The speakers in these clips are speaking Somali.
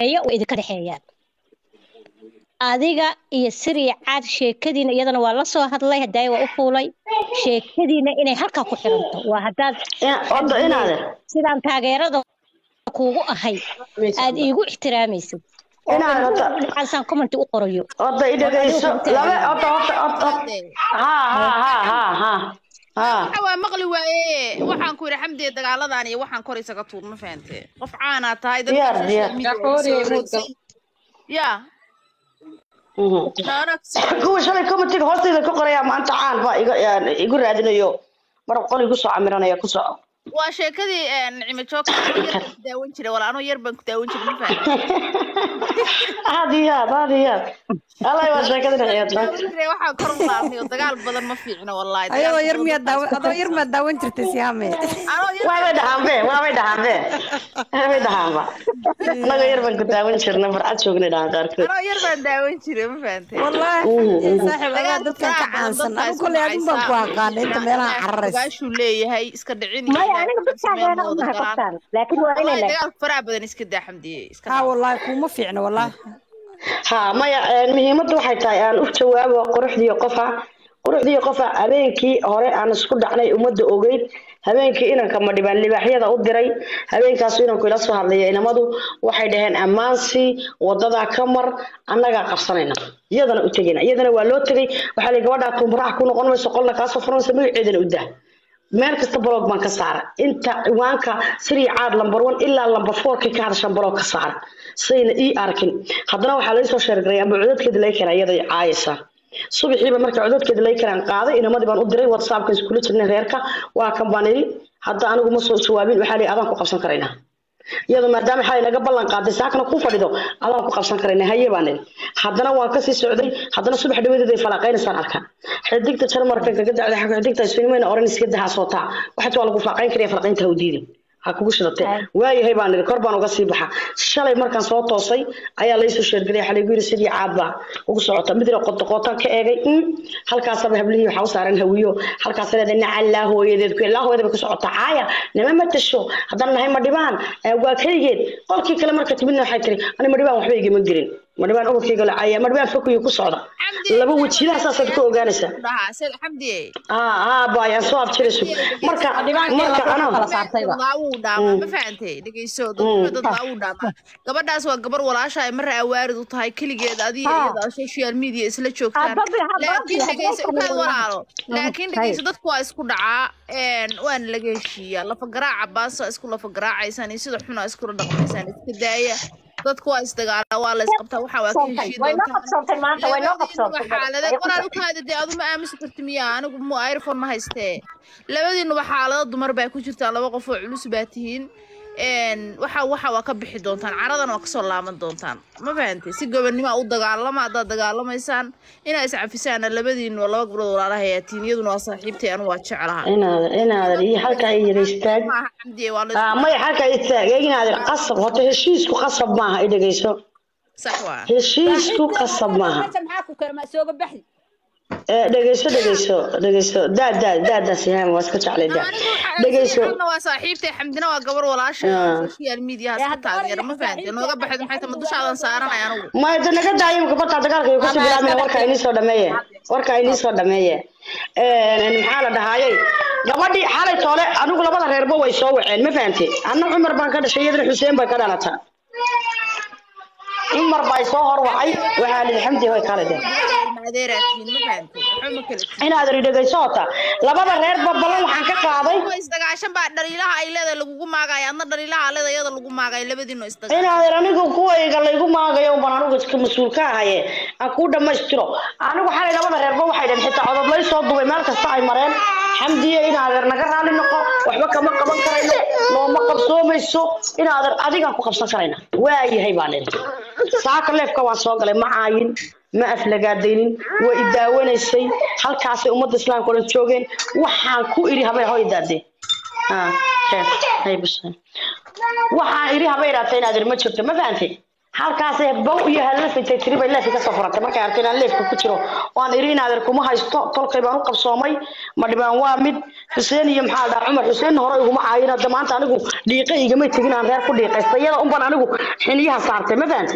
dhexeeya oo idinka dhexeeyaan adiga iyo siriya caad sheekadiina iyadana waa la soo hadlay hadaaye waa u fuulay sheekadiina inay halkaa ku xiranto waa haddaad Wada inaade. sidaan taageerada kuugu ahay aad iigu ixtiraamaysid Inaad wada. aan commenti u qorayo Wada i dhageyso. Laba wada wada wada. Ha ha ha ha ha. Ha. waxa waa maqli waaye waxaan ku yidhi xamdiye dagaaladan iyo waxaan kor isaga tuur ma fahante qof caanaa tahay dadka Diyaar, social diyaar. media Yaqooni, soo muudgal. wareegsay. ya Mhm. naana kuwa shalay commentiga hoostayda ka qoraya maanta caan baa iga yaan igu raadinayo mar qol igu soo camiranaya ku soco waa sheekadii eh, nicmo joogka anoo yar baan ku daawan jiray wala anoo yar baan ku daawan jiray ma fahante aad iyo aad aad iyo aad allah waa sheekada dhexeed daawan jiray waxaan kor u laabnay oo dagaal badan ma fiicno wallahi ayadoo dagaal yar badan miyaad daawan adoo yar maad daawan jirtay siyaame anoo yar waabay dhahaanbe waabay dhahaanbe waabay dhahaanba annaga yar baan ku daawan jirna farcad joognay dhahaan qaarkood anoo yar baan daawan jiray ma fahante wallaahi saaxiib adaa dagaalka dadkan ka faraha badan caansan dadkaa anu isku kolley adun baan ku dhacaysa. aqaana inta meelaha cararaysa ogaashuu leeyahay iska dhicin iyo maya ilaahay aniga waxaan sameyn dadkaageena ma wada umaha galaan qoftaan laakiin waa inay wallahi leedahay dagaalka faraha badan iska daa xamdiye iska haa daa wallaahi kuuma fiicna wallaahi ha maya een, muhiimadda waxay tahay aan u jawaabo quruxdii qofa quruxdii qofa habeenkii hore aan isku dhacnay ummadda ogeyd habeenkii inanka madhibaan libaaxyada u diray habeenkaasu inanku ila soo hadlaya inamadu waxay dhaheen ammaansi wadadaa ka mar annagaa qabsanayna iyadana u tegayna iyadana waa loo tegay waxaa la gabadhaa tumbaraha ku noqon mayso qolna kaasoo furanaysa magaceedana u dah meel kasta blog baan ka saara inta ciwaanka siri caad lambar one ilaa lambar fourkii ka hadashan blog ka saara sayna ii arkin haddana waxaa laysoo sheergaray amba codadkeeda laga keenaa iyada caayaysa subaxiiba marka codadkeeda laga keenaan qaaday inamadii baan u diray whatsappka iskula jirnay reerka waa kan baan iri hadda anigu ma soo jawaabin waxaa lii adaan ku qabsan karaynaa iyadoo maadaama xalay naga ballan qaaday saakana ku fadhido adaan ku qabsan karaynaa haye baan iri haddana waan kasii socday haddana subax dhawadeed ay falaaqaynaysaan arkaa xidigta jarmarka kaga dacday xidigta isfiilmayna oran iska daha sootaa waxaad waa lagu faaqayn karaya falaqaynta ha u diidin ha kugu shidatee waayahay baan iri kor baan uga sii baxa shalay markaan soo toosay ayaa laysoo sheergelay waxaa laygu yiri sidii caad baa ugu socota mid qoto qootaan ka eegay mm, halkaasaba hablihii waxaa u saaran hawiyo halkaas leedahay nacallaa hooyadeed ku ilaa hooyada bay ku socotaa caaya nima ma tasho haddaan nahay madhibaan eh, waa kaygeed qolkii kale marka timidna waxay tiri ani madhibaan waxba igama gelin madhibaan ubadkayga la caaya madhibaan fokuyo ku socda Xamdi, laba wejilaha saasaad ku ogaanaysaa dhahaa sida xamdiye aa aa baayaan soo abjirayso marka marka anaa kala saartayba laawuu dhaamaa ma fahantay dhegeyso dadka dad laawuu dhaamaa gabadhaas waa gabar walaasha ay marra awaarid u tahay keligeed adiga iyada social media isla joogtaan Hadba- hadba- laakiin hadba- dhegeyso hadba- ukaad walaalo laakiin Hay. dhegeyso dadku waa isku dhacaa een, waana laga heshiiyaa lafa garaaca baasa isku lafa garaacaysaan iyo sida xuna iskula dhaqmaysaan iska daaya dadku waa isdagaalaa waa la isqabtaa waxaa waa ka heshii way noo doontaan qabsoontay maanta way noo labadiinuba qabsoontay xaalade qoraal u kaada dee aduma aamusi karti miya anigu mu iphone ma haystee labadiinuba xaalado dumar baa ku jirtaa laba qof oo culus baa tihiin een, waxa waxa waa ka bixi doontaan caradana waa kasoo laaban doontaan ma fahantay si gobonnimo u dagaalama haddaad dagaalamaysaan inaa iscafisaana labadiinu laba gabdhood walaalaha ayaa tihiin iyaduna waa saaxiibtay anu waa jeclaha inaadan inaadan iyo halkaa yara istaag maaha xamdiye waa la Ah, maya halkaa istaag inaadan qasab horta heshiisku qasab maaha i dhegeyso sax waa heshiisku qasab maaha maxaa ku kala ma sooga baxdi Eh, dhegeyso dhegeyso dhegeyso daa daa daa daa sihaan waa iska jeclay daa dhegeyso anigu waa saaxiibtay xamdina waa gabar walaasha Ah. social media haska taageera ma fahantay nooga baxeed maxay tahay ma dushaadan saaranay anigu maya de naga daaya imika bartaa dagaalka iyo kasii bilaabmina warka inii soo dhameeye warka inii soo dhameeye Een, maxaa la dhahaayey gabadhii xalay toole anigu labada reerba way soo waceen ma fahantay anna cumar baan ka dhashay iyadana xuseen bay ka dhalata cumar baa soo horwacay waxaa lihi xamdi hoy kale de adeeraatiin ma fahantay waxba ma kala tihin inaadan i dhegeyso hota labada reerba ballan waxaan ka qaaday kuwa isdagaashan baa dhaliilaha ay leedahay lagugu maagayo adna dhaliilaha leeda iyada lagu maagayo labadiino isdagaa inaadan anigu kuwayga laygu maagayo baan anigu iska mas-uul ka ahaye aan kuu dhammaystiro anigu xalay labada reerba waxay dhaheen xitaa codod lay soo dubay meel kasta ay mareen xamdiye inaadeer naga raali noqo waxba kama qaban karayno nooma qabsoomayso inaadeer adigaan ku qabsan karayna waayahay baan idhi saaka leefka waan soo galay ma caayin ma aflagaadaynin waa i daawanaysay halkaasay ummadda islaamka o dhan joogeen waxaan ku idhi habay hoy daadee Ah, kheer, hay bas. waxaan idhi haba idhaata inaadeer ma jirto ma fahantay halkaasee bow iyo halafintay tiri bay leefki kasoo furatay markay artay inaan leefka ku jiro waan iri inaadeer kuma haysto tolkay baan u qabsoomay ma dhibaan waa mid xuseen iyo maxaa la dhahaa cumar xuseen hore iguma caayin hadda maanta anigu dhiiqa igamay tegin aan reer ku dhiiqaysta iyada unban anigu xiniyaha saartay ma fahamtay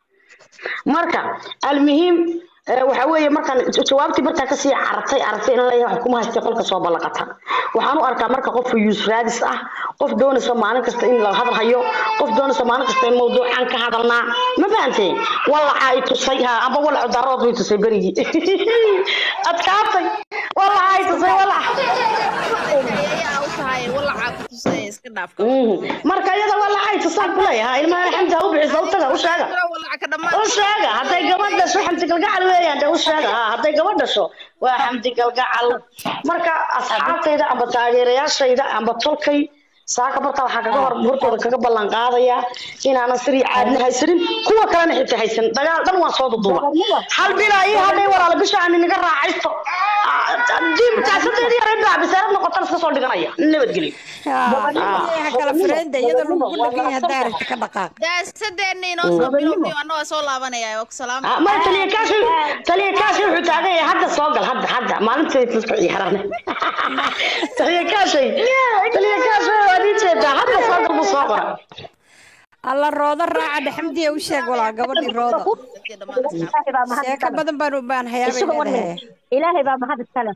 marka almuhiim eh, waxa weeye markaan jawaabtii markaa kasii carartay aragtay in leeyahay wax kuma haystay qolka soo ballaqata waxaan u arkaa marka qof yuus raadis ah qof doonaysa maalin kasta in la hadal hayo qof doonaysa maalin kasta in mawduucan ka hadalnaa ma fahantay walaca ay tusay ha amba walacu darood bay tusay berigii adkaatay walaca ay tusay walaca ayaa u tahay walacaa ku tusay iska dhaafka Mhm. marka iyada walaca ay tusaan kuleeyahay ilmaha alxamda u bixisa u taga u sheega walaca ka u dhammaan sheega hadday gabadh dhasho xamdi galgacal weeyaan dee u sheega ha hadday gabadh dhasho waa xamdi galgacal marka asxaabtayda amba taageerayaashayda amba tolkay saaka marka waxaa kaga hor hortooda kaga ballan qaadaya inaanan sirii caadna haysanin kuwa kalena xitaa haysan dagaal dhan waan soo duduuba hal bilaa ii hadhay walaala bisha aan inaga raacaysto diimtaasadeedii yareed baa bisaarad noqotana iska soo dhiganaya nabadgelyo ha kala fireynda iyadoo lagu dhagan yahay haddaa aragti ka dhaqaaq daasadeena inoo soo bilowday anagoo soo laabanaya waa ku salaam Ah, ma taliya kaashi taliya kaashi wuxuu taagan yahay hadda soo gal hadda hadda maalintii dadka ciyaaraan taliya kaashi taliya kaashi waa nin jeeda hadda soo gal buu soo qora alla roodo raaca dhexmadiya u sheeg walaa gabadhii roodo ilaahay baa mahad sheeko badan baan u baan hayaabay isugu leedahay wadne ilaahay baa mahad iskale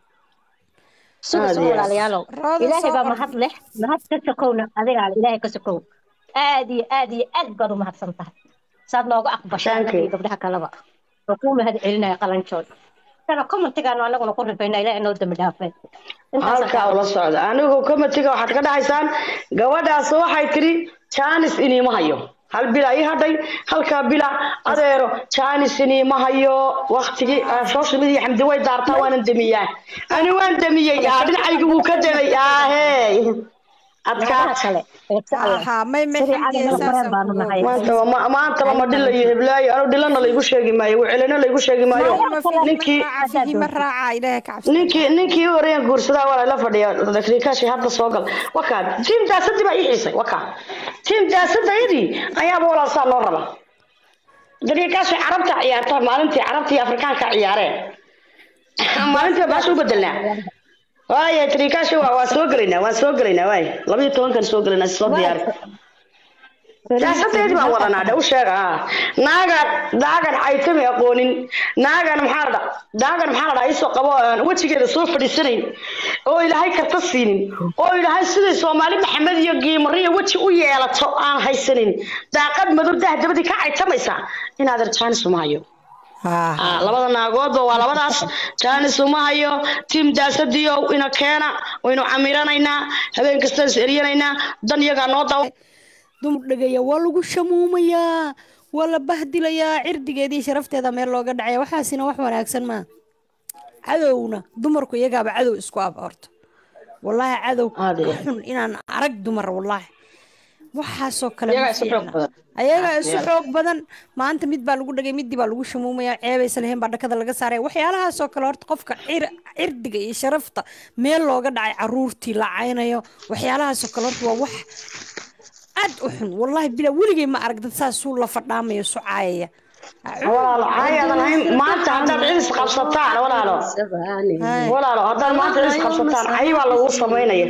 suga Aad suga iyo aad. walaalayaalow Rooda ilaahay soo baa qor. mahad leh mahad ka sokowna adigaa le ilaahay ka sokow aad iyo aad iyo aad baad u mahadsan tahay saad nooga aqbashay Thank anaga iyo you. gabdhaha kaleba oo kuu mahad celinaya qalanjood sana commentigaanu anaguna ku rifayna ilaahay noo dambi dhaafay halkaa ula socda anigu komitiga waxaad ka dhahaysaan gabadhaas waxay tiri jaanis iniima hayo hal bila ii hadhay halkaa bila adeero jaanis iniima hayo waktigii ah, social media xamdi way daartaa waanan demiyaa ani waan demiyey aa dhinacaygi wuu ka demay aahey gabdhaha adkaat kale ee sacla aha may may Sidii xamdiya caadi saasa mareen baanu nahay. maantaba ma maantaba ma dhila iyo heblaayo anu dhilana laygu sheegi maayo wucelina laygu sheegi maayo ninkii fihima raaca ilaahay ka cabsi ninkii ninkii u horeeyan guursadaa waa la fadhiya dakriikaashi hadda soo gal wakaa tiim daasadii baa ii xiisay wakaa tiim daasadayadii ayaaba walaal saa loo raba dakriikaashi carabta ciyaarta maalintii carabtii afrikaanka ciyaareen maalintii baasha u bedelnaa waaya dakriikaashi waa waan soo gelaynaa waan soo gelaynaa waay laba iyo tobankan soo gelaynaa soo diyaari siyaasadeedii baan wadanaa dhe u sheega ha naagan naagan caytami aqoonin naagan maxaa la dha naagan maxaa la dhaa isoo qabo aan wejigeeda soo fadhiisanayn oo ilaahay karta siinin oo ilaahay siday soomaali maxamed iyo giimariya weji u yeelato aan haysanin daaqad madow dahdabadii ka caytamaysa inaadan jaanis uma hayo Ah, labada naagoodba waa labadaas jaanis uma hayo tiim daasadiyo ina keena waynu camiranaynaa habeen kasta is eryanaynaa dan iyagaa noo dawa dumar dhegaya waa lagu shamuumayaa waa la bahdilayaa cirdigeeda iyo sharafteeda meel looga dhacaya waxaasina wax wanaagsan maa cadowna dumarku iyagaaba cadow isku ab horta wallaahi cadow Aad iyo ka xun inaan arag dumar wallaahi waxaasoo kale Iyagaa ma isu xoog fiicna. badan. ayagaa Aad isu iyo aad. xoog badan maanta mid baa lagu dhagay midii baa lagu shamuumaya ceebaysa lahayn baa dhakada laga saaraya waxyaalahaasoo kale horta qofka cir- cirdiga iyo sharafta meel looga dhacay caruurtii la caynayo waxyaalahaasoo kale horta waa wax aad u xun wallaahi bila weligay ma arag dad saasuu la fadhaamayo su caayaya walaalo caayadan hayn maanta haddaad cidis qabsataan walaalo walaalo haddaad maanta cidis qabsataan cay baa laguu samaynaya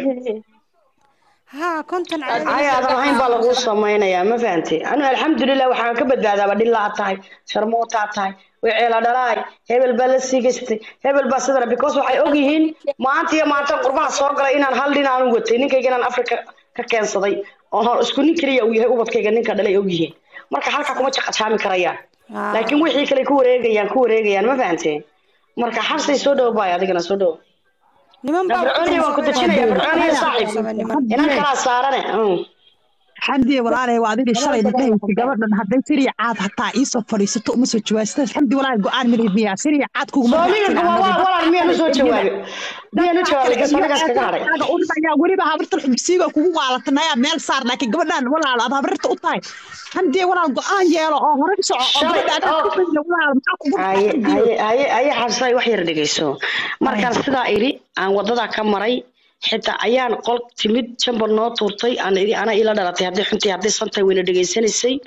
haa konton cayaadan hayn baa laguu samaynayaa ma fahantay anu alxamdulilah waxaan ka badbaadaaba dhilaa tahay sharmootaa tahay weceela dhalaay hebel baa la siigastay hebel baa sidana because waxay ogyihiin maanta iyo maanta qurbaha soo galay inaan hal dhin aanu watay ninkayga inaan afrika ka keensaday oo hor isku nin keliya uu yahay ubadkayga ninka dhalay ogyihiin marka halka kuma jaqajaami karayaan laakiin wixii kale ku wareegayaan ku wareegayaan ma fahanteen marka xabsay soo dhow baay adigana soo dhow niman fircooniya waan ku dejinaya fircooniya saaxiib inan kalaa saarane mm. xamdi walaalay waa adiga shalay dhahaysa gabadhan hadday siriya caad hataa iisoo fadhiisato uma soo jawaasata xamdi walaal go-aan milimiya siriya caad kuguma soomiga kuma waa walaal miyaan u soo jawaabay miyaan u jawaabay gas anigaas kaga hadhay yaa weliba habarta xubsiiga kugu waalatanayaa meel saar laakiin gabadhan walaal aad habarta u tahay xamdi walaal go-aan yeelo oo hore u soco oo Shalay, gabadha aad oo. ku fadhiya walaal maxaa kugu haye haye haye haye xabsay wax yar dhegeyso markaan sidaa idhi aan wadada ka maray xitaa ayaan qol timid jamba noo tuurtay aan idhi ana ila dhalatay hadday xuntii hadday santahay wayna dhegeysanaysay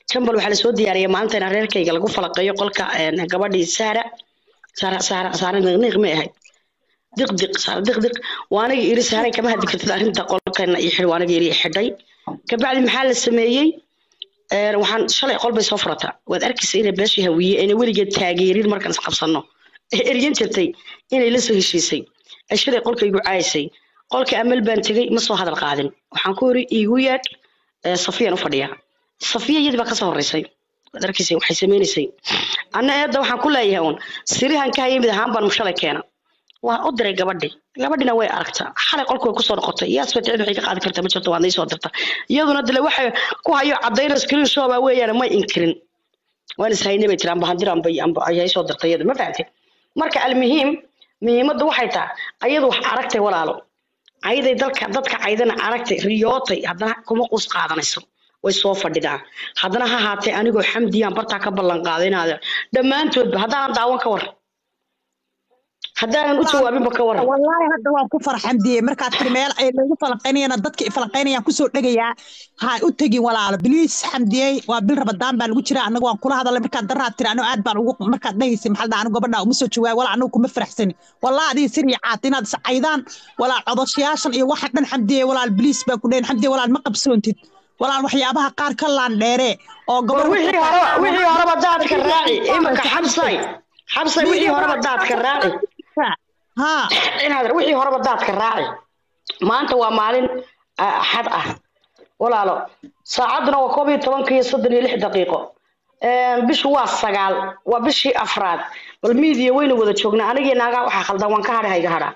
jambal waxaa lasoo diyaariyay maalinta in reerkayga lagu falaqeeyo qolka een, gabadhii saara saara saara saara niqniq may ahayd diqdiq saara diqdiq waa aniga iri saaray kama hadli kartid arrinta qolkana iyo xidh waa aniga iri xidhay kabacdi maxaa la sameeyey Een, waxaan shalay qol bay soo furataa waad arkaysa inay beeshii hawiye ayna weligeed taageerin markaan isqabsano ee eryan jirtay inay la soo heshiisay ay shalay qolkaygu caayisay qolka amal baan tegey ma soo hadal qaadin waxaan ku iri iigu yeedh ee, safiyaan u fadhiya safiya iyadii baa kasoo horeysay waad arkaysay waxay sameynaysay anna eedda waxaan ku leeyahay uun sirihan ka hayay mid ahaan baan shalay keena waan u diray gabadhi gabadhina way aragtaa xalay qolku way kusoo noqotay yaas fatcid waxay ka qaadi kartaa ma jirto waad naysoo dirta iyaduna dile waxay ku hayo cadayna screen shoba weeyaan may inkirin waan ishaynay bay tiri amba handir amba amba ayay soo dirtay iyadu ma fahamtay marka almuhiim muhiimaddu waxay tahay ayadu wax aragtay walaalo ayaday dalka dadka caydana aragtay riyootay haddana kuma quus qaadanayso way soo fadhidaa haddana ha haatee anigoo xamdiyaan bartaa ka ballan qaaday inaad dhammaantoodba haddaanan daawan ka war haddaanan u jawaabinba ka waran wallaahi hadda waan ku farxamdiye markaad tiri meel ay lagu falanqaynayana dadka falanqaynayaan kusoo dhegayaa ha u tegin walaalo biliis xamdiyey waa bil rabadaan baa lagu jira anaga waan kula hadalay markaad daraad tiri anigo aad baan ugu markaad dhehaysa maxaa dhaa anigo gabadha uma soo jawaab walaa anigu kuma faraxsani walaa adiga siriya caad inaad iscaydaan walaal codoshayaashan iyo waxa dhan xamdiye walaal biliis baa ku dhehin xamdiye walaal ma qabsoontid walaal waxyaabaha qaar ka laan dheere oo war gabadh wixii hore wixii horeba daadka raaci iminka xabsay xabsay wixii horeba daadka raaci ها inaad wixii horeba daadka raaci maanta waa maalin ah, axad ah walaalo saacadduna waa koob iyo tobanka iyo soddon iyo lix daqiiqo Een, bishu waa sagaal waa bishii afraad bal miidiya waynu wada joognaa anigii naagaa waxaa khaldan waan ka hadha hayga hadhaa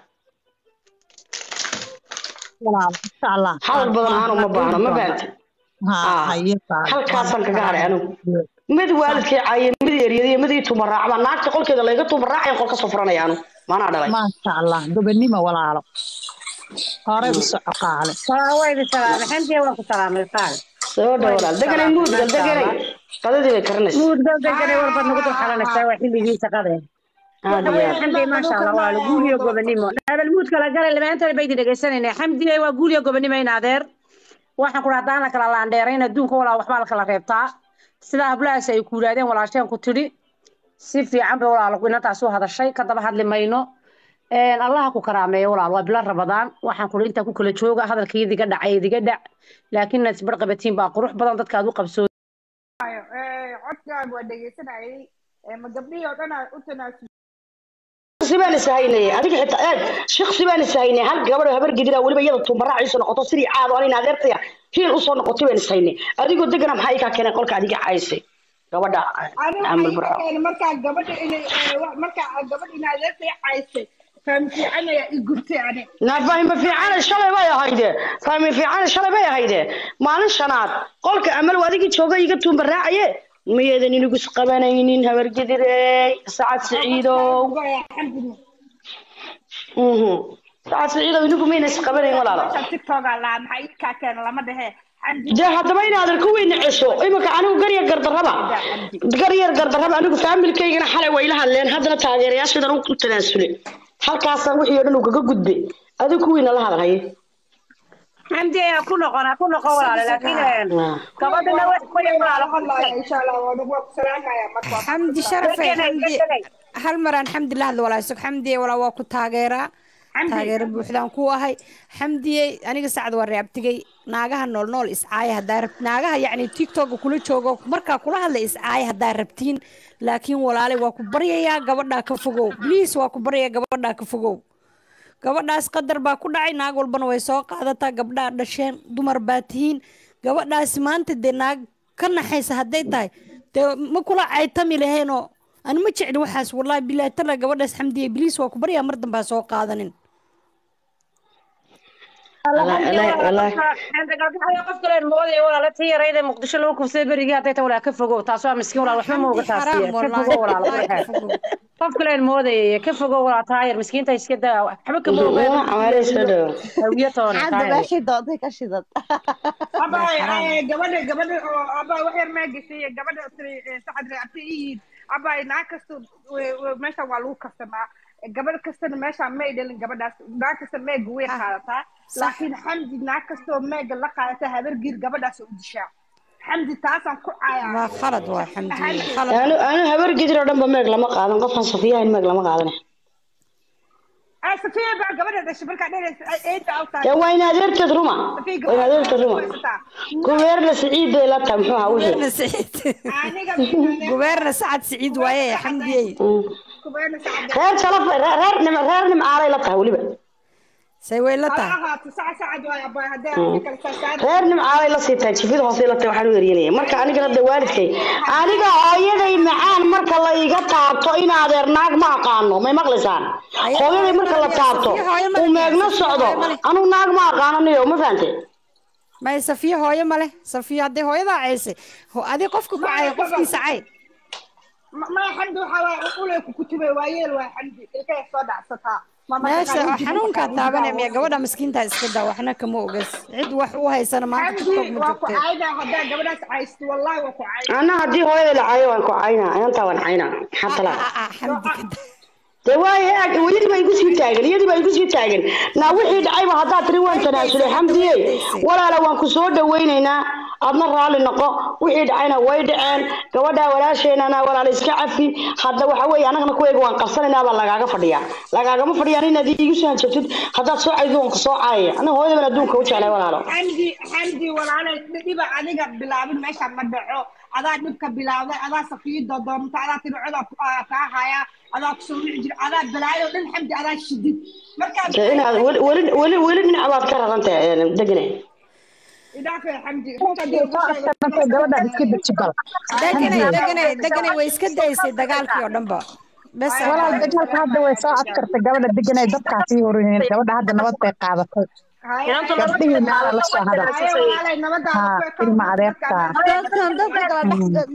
والله ان شاء الله hadal badan aanu ma baahno ma baahanta ها آه. هي halkaasaan kaga hadhay anigu mid waalidkay caayeen mid eryadiyo mid ii tumaraac baa naagta qolkeeda layga tumaraacayan qol ka soo furanaya anu maanaa dhalay ما شاء الله gobonimo walaalo hore u soco qaale waydi salaamay xamdiya waan ku salaamay qaal soo dhow walaal deganay muudgal deganay qadadii bay karanaysa muud gabdagane warbaad nagu dul xalanaysaa waa xilligii shaqadeen aad iyo aad xamdiya maasha allah waa guuliyo gobonimo hadal muud kala galay lamaantada baydi dhegaysanayna xamdiya waa guuliyo gobonimo in adeer waxaan ku haddaan la kala laandheerayn adduunka walaa waxbaa la kala reebtaa sidaa hablahaas ay ku yidhaahdeen walaasheen ku tidhi si fiican bay walaal inantaas u hadashay ka daba hadli mayno Een, allaha ku karaameeyo walaal waa bilo rabadaan waxaan kuli intaa ku kala jooga hadalkii idiga dhacay idiga dhac laakiin inaad isbar qabatiin baa qurux badan dadka aad u qabsoo codkaan waa dhegeysanayay ma gabdhihii oo dhan u tanaasul sibaan ishaynay adiga xitaa eeg shiksi baan ishaynay hal gabadho habar gedira weliba iyada tumaraaciisa noqoto sidii caado anin adeertaya hiil usoo noqotay baan ishaynay adigoo degana maxaa ikaa keenay qolka adiga caysay gabadha amal burco aniga markaa gabadha inay markaa gabadha in adeertay caysay fahmi fiican ayaa i gubtay ani naa fahmi fiicane shalay bay ahayde fahmi fiicane shalay bay ahayde maalin shanaad qolka amal waa adigii jooga iga tuumaraacaye miyeedan inigu isqabanaynin habargedirey sacad siciidow alxamdulilah Mhm. sacad siciidow inigu mayna isqabanayn walaalo tiktoka laa maxaa ii kaa keena lama dhehe xamdi dee haddaba inaadan ku weyna cesho iminka anigu garyar gardarraba garyar gardarraba anigu faamilkaygana xalay way la hadleen haddana taageerayaashaydan u tanaasulay halkaasaan wixii oo dhan uu kaga gudbay adigu ku weyna la hadalhaye xamdiya ku noqona ku noqon walaale laakiin gabadhana wax qoya walaalo hadlaya insha allah waa waa ku salaamaya marka xamdi sharafay xamdi hal maraan xamdi la hadlo walaa isag xamdiye walaa waa ku taageeraa taageero buuxdaan ku ahay xamdiye aniga sacad waa reabtigay naagaha nool nool iscaaya haddaa rabt naagaha yacni tiktoka kula joogo markaa kula hadla iscaaya haddaa rabtiin laakiin walaale waa ku baryayaa gabadhaa ka fogow bliis waa ku baryayaa gabadhaa ka fogow gabadhaas qadar baa ku dhacay naag walbana way soo qaadataa gabdhaa dhasheen dumar baa tihiin gabadhaasi maanta dee naag ka naxaysa hadday tahay dee ma kula caytami laheenoo ani ma jecli waxaas wallaahi bilaahi tala gabadhaas xamdiye bliis waa ku baryaa mar dambaa soo qaadanin qof kale moodaya walaala tii yarayda muqdisho lagu kufsay berigii hadday ta walaa ka fogow taas waa miskiin walaal waxba ma oga taasiya ka fogow walaal qof kale moodaya ka fogow walaal taa yar miskiinta iska daa waxba kama ogaa hawiya toona taa yar meeshii doontay ka shidad abay gabadha gabadha oo abay wax yar maa geshay gabadha saxad reabta iyiid abay naag kasta meesha waa lagu kasamaa gabadh kastana meesha may dhalin gabadhaas naag kasta meega way qaadataa laakiin xamdi naag kastoo meega la qaadata habar giir gabadhaas u dishaa xamdi taasaan ku cayaa waa khalad waa xamdiye khalad anu anu habar gidir oo dhanba meeg lama qaadan qofkan safiyahan meeg lama qaadan ay safiya baa gabadha dhashay markaa dhanaysa ay eeda u tahay dee waa in adeerteed ruma safiya waa in adeerteed ruma gubeerna siciid bay la tahay muxuu ahaa wixii gubeerna siciid aniga gubeerna sacad siciid waaye xamdiyey kubeena sacad reer shalaf reer reer nim reer nimcaalay la tahay weliba say way la ha tahay ahaato saca sacad waay abaa haddii aan kala saasaad reer nimcaalay la sii tahay jifida hoose la tahay waxaan u eryanaya marka aniga hadda waalidkay aniga hooyaday macaan marka la iga taabto in adeer naag ma aqaano may maqlaysaan hooyaday marka la taabto uu meegna socdo anu naag ma aqaano niyo ma fahante may safiye hooyo male safiye haddii hooyadaa ceysay ho- adi qofka ku caya qofkiisa cay maya xamdi waxaa waay ulay ku kutubay waa yeel waa xamdi ilkay soo dhacsataa Ma marka meesha qaar oo wejigii xanuunkaa markaa taabanaya miya wejigaaga gabadha miskiintaa iska daa waxna kama ogas cid wax u haysana maanta tiktok xamdi ma waa ku joogtee cayda haddaa gabadhaas caysto wallahi waa ku cayda ana haddii hooyaday la caayo waan ku caynaa inantaa waan caynaa maxaa talaa Ah, ah, ah, xamdi ka daa dee waaye ag iyadii baa igu sii taagan iyadii baa igu sii taagan naa wixii dhacayba haddaad tiri waan tanaasulay xamdiye walaala waan ku soo dhawaynaynaa adna raalli noqo wixii dhacayna way dhaceen gabadhaa walaasheenana walaala iska cafi hadda waxa weeye annagana kuwayga waan qabsanaynaa baa lagaaga fadhiyaa lagaagama fadhiyaan inaad iigu soo hanjabtid haddaad soo caydo waan ku soo caayaya aniga hooyada baan adduunka u jeclay walaalo xamdi xamdi walaalay dhiba adiga bilaabin meesha ma dhaco adaa dhibka bilaawday adaa safiyo dodoonta adaa tinacoda kaa haya adaa kusoo wici jira adaa balaayo dhan xamdi adaa shidid markaa dee inaad weli weli weli weli dhinac baad ka rarantahay degane idhaafay xamdi gabadha iska deji bal deganay deganay deganay way iska daysay dagaalkii oo dhanba bes walaal dagaalka hadda way soo adkartay gabadha deganay dadkaa sii horineen gabadha hadda nabad bay qaadatay gabdhihii naala la soo hadal walaalay nabada ha ilma adeertaa dadkan dadka kala dhex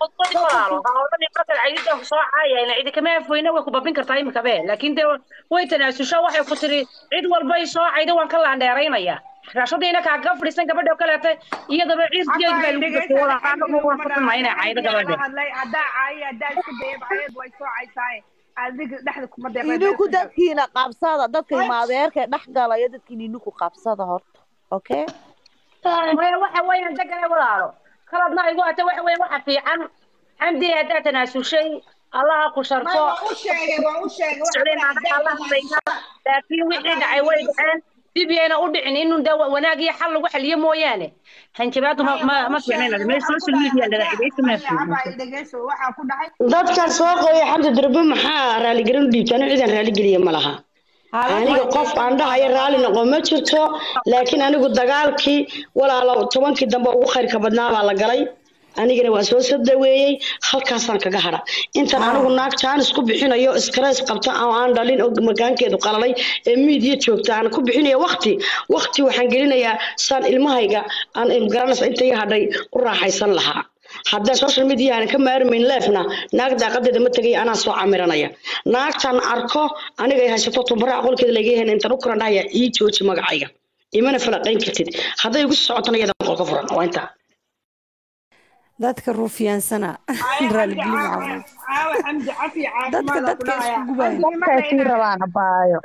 soo caayayna cidi kama afoyna way ku babin kartaa imika be laakiin dee way tanaasusho waxay ku tiri cid walbay soo cayda waan ka laandheeraynaya raashadiina kaaga fadhiisan gabadha oo kaleete iyadaba ciirkeed baa lagu gafay walaaqaana waan ka xumaa inay caydo gabadha hadlay haddaa caayi haddaa isku dayab cayeed way soo caysaaye adiga dhexda kuma idinku dadkiina qabsada dadka imaadeerka dhex galaya dadkiina idinku qabsada horta okay maya waxa weeyaan degane walaalo kaladna igu ata waxa weeye waxa fiican xamdi haddaa tanaasushay allaha ku sharfo waa u sheegay waa u sheegay waxa socday maanta allah bayna laakiin wixii dhacay way dhaceen dib yayna u dhicin inuu da wanaag iyo xal lagu xaliyo mooyaane hanjabaadu ma ma ma fiicnayn meel social media laga dhigaysa ma fiicnayn dhegeyso waxaa ku dhacay dadkan soo qoya xamdi durbe maxaa raaligelin u dhiibta anigu cidan raaligeliya ma laha aniga qof aan dhahayo raalli noqo ma jirto laakiin anigu dagaalkii walaalo tobankii dambe ugu khayrka badnaa baa la galay anigana waa soo sadaweeyey halkaasaan kaga hadha intan anigu naag jaanis ku bixinayo stress qabta oo aan dhalin oo makaankeedu qalalay ee miidiya joogta aan ku bixinayo waqti waqti waxaan gelinayaa saan ilmahayga aan garanaysa inta iga hadhay u raaxaysan lahaa haddaan social media aan ka maarmayn leefna naag daaqadeeda ma tegay anaa soo camiranaya naagtan arko aniga ay haysato tumbara aqoolkeeda laga yahay intaan u kuran dhahaya ii jooji magacayga imana falaqayn kartid hadday igu socotana iyadan qolka furan waa intaa dadka ruufiyaansana raaligelin macawin caawa xamdi cafi dadka dadka isku gubaya dadkay sii rabaan abaayo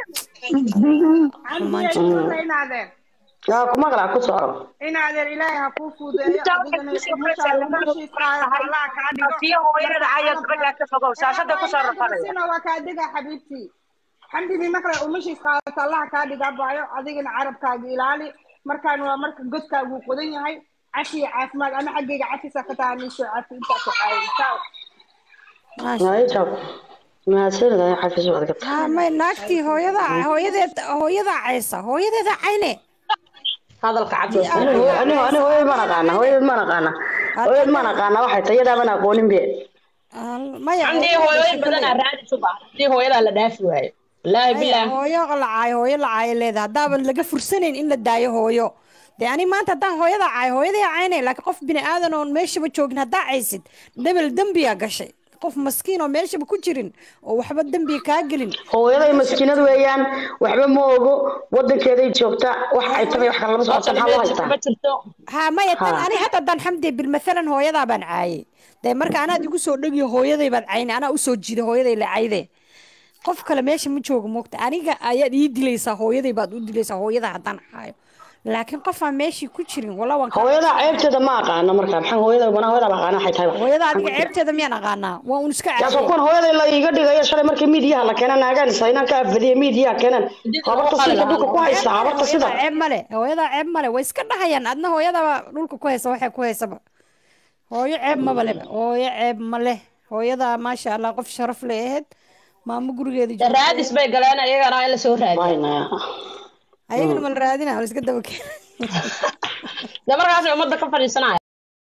inaadeen yaa ku maqlaa ku soco inaadeen ilaahay ha kuu fuudeeyo adigana allah kaa dhigo fiyo hooyada ayaa gabadha ka fogow shaashada ku soo rafanaya sina waa kaa diga xabiibtii xamdidii markale umashiis qaadato allah kaa dhiga baayo adigana carabkaaga ilaali markaan waa marka godkaagu qodan yahay cafi iyo caafimaad ana xaggayga cafisa ka taha niisoo cafi intaas caawisaa Maayta. Mahadsanid xafiis waad ka ha may naagtii hooyada hooyadeed hooyada caysa hooyadeeda cayne hadalka cad anigu anigu anigu hooyad ma naqaana hooyad ma naqaana hooyad ma naqaana waxay tahay iyadaaba na aqoonin be Al- maya Xamdi hooyooyin badan aa raadi suba hadii hooyadaa la dhaafi waayo wallaahi maya, bilaahi hooyo la caayo hooyo la caayo leedahay haddaaban laga fursanayn in la daayo hooyo dee ani maanta haddaan hooyada caayo hooyaday caynay laakiin qof bini aadan oon meeshaba joogin haddaa caysid debel dembiyaa gashay qof maskiin oo meeshaba ku jirin oo waxba dembiga kaa gelin hooyaday maskiinad weeyaan waxba ma ogo wadankeeday joogtaa wax ay tahay wax kale lama socota maxaa loo haystaa ma jirto ha maya tan Ha. ani hadda haddaan xamdi bilmathalan hooyadaa baan caayay dee marka anaad igu soo dhegiyo hooyaday baad caynay anaa usoo jiiday hooyaday la cayde qof kale meesha ma joogo moogta aniga ayaad ii dilaysaa hooyaday baad u dilaysaa hooyada haddaan caayo laakiin qofaan meeshii ku jirin walaa waan ka hooyadaa ceebteeda ma aqaano marka maxaa hooyada banaa hooyada ba aqaana waxay tahay hooyada adiga ceebteeda miyaan aqaanaa waa un iska yaasoo caadiya kuwan hooyada la iiga dhigayo shalay markii miidiyaha la keenan naagaan saynaan ka afadiye miidiyaha keenan habarta sida dhulka ku haysta habarta sida hooyadaa ceeb male hooyadaa ceeb male way iska dhahayaan adna hooyadaba dhulka ku haysa waxay ku haysaba hooyo ceeb maba leba hooyo ceeb ma leh hooyadaa maasha allah qof sharaf leh ahayd maamo gurigeeda joogta raadis bay galeen iyagana in la soo raadiyo waynaya ayagana ma la raadina la iska daba keena de markaas ummadda ka fadhiisanaya